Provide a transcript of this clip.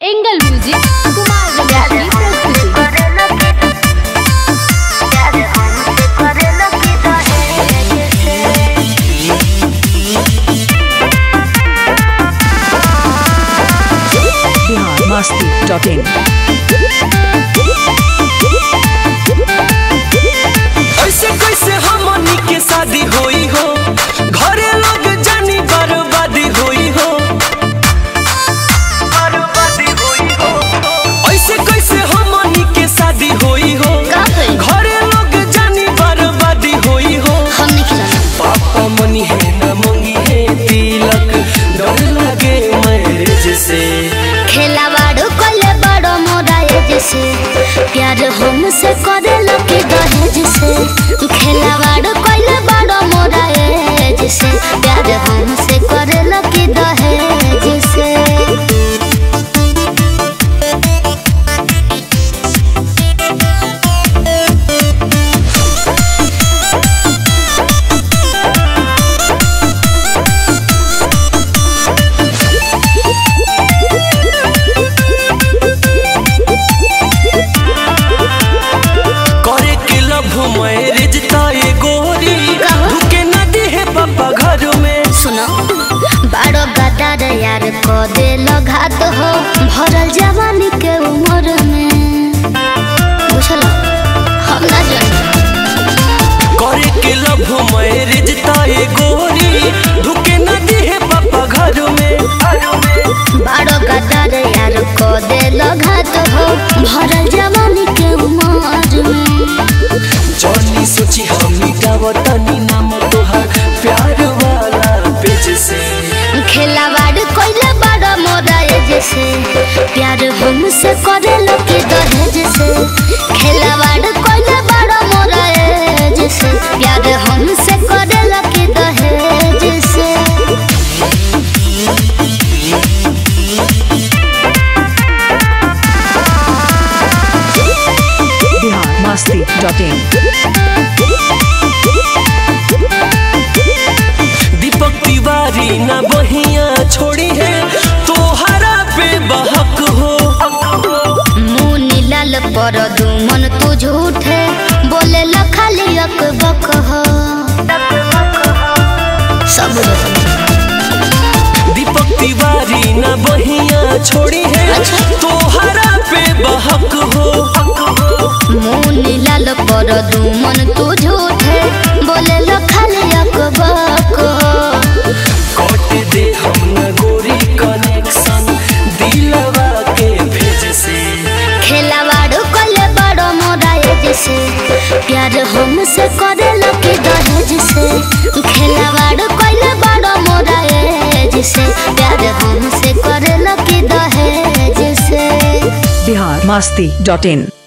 Angle music Kumar Ramesh की प्रस्तुति Bihar Masti dot इन ऐसे कैसे हमनी के शादी होई हो घरे लोग जानी बर्बादी होई हो बर्बादी होई हो ऐसे कैसे हमनी के शादी होई हो का करी? घरे लोग जानी बर्बादी होई हो हम नहीं खिलाना पापा मनी है ना मंगी है तिलक डर लगे मैरिज से खेलावाड़ो कले बड़ो मोरा एज से प्यार हमसे करे लगे दहेज से खेलावाड़ो कले बड़ो मोरा एज से प्यार हमसे करे लगे दहेज से करे के लव मैरिज ताए गोरी ढुके नदी है पापा घर में सुनो बड़ो गदार यार को दे घात हो भरल जवानी के उम्र में बुझल हम ना जानी करे के लव मैरिज ताए गोरी ढुके नदी है पापा घर में बड़ो गदार यार को दे घात हो भरल जवानी के उम्र में जानी सोची हम मिटाव तनी नाम तोहार प्यार वाला पेज से खेलावाड़ कोइले बड़ा मोरा एज से प्यार हमसे करे लगे दहेज से खेलावाड़ कोइले बड़ा मोरा एज से प्यार हमसे करे लगे दहेज से बिहार मस्ती डॉट इन दीपक तिवारी ना बहिया छोड़ी है तोहरा पे बहक हो मुंह नीलाल पर दुमन तू झूठे बोले ल खाली अकबक हो सब दीपक तिवारी ना बहिया छोड़ी है तोहरा पे बहक हो मुंह नीलाल पर दुमन तू झूठे बोले ल खाली अकबक हो कट दे हम न गोरी कनेक्शन दिलवा के भेज से खेलावाड़ो कले बड़ो मोरा एज से प्यार हमसे करे लगे दहेज से खेलावाड़ो कले बड़ो मोरा एज से प्यार हमसे करे लगे दहेज से बिहार मस्ती डॉट इन